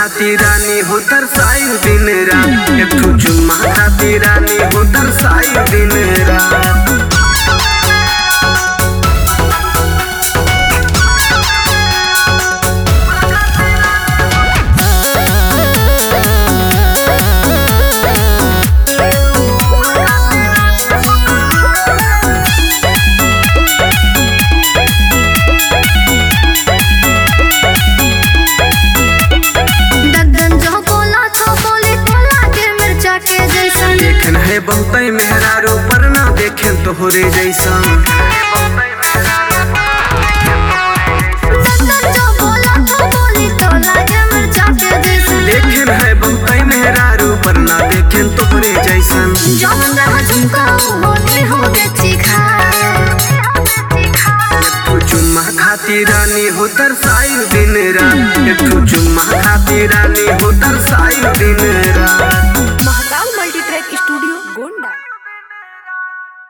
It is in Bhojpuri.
खाती रानी हो तरसाई दिन रात एक ठो चुम्मा खाती रानी हो तरसाई दिन रात दद्दन जो बोला तो बोले बोला के मिर्चा के जैसन देखे है बहुते मेहरारू पर ना देखे तोहरे जैसन दद्दन जो बोला तो बोले तो लागे मिर्चा के जैसन देखे है बहुते मेहरारू पर ना देखे तोहरे जैसन जौन रहा झुमका होने हो बेची खा ठो चुम्मा खाती रानी हो तरसाई दिन रात एक ठो चुम्मा खाती रानी हो तरसाई दिन रात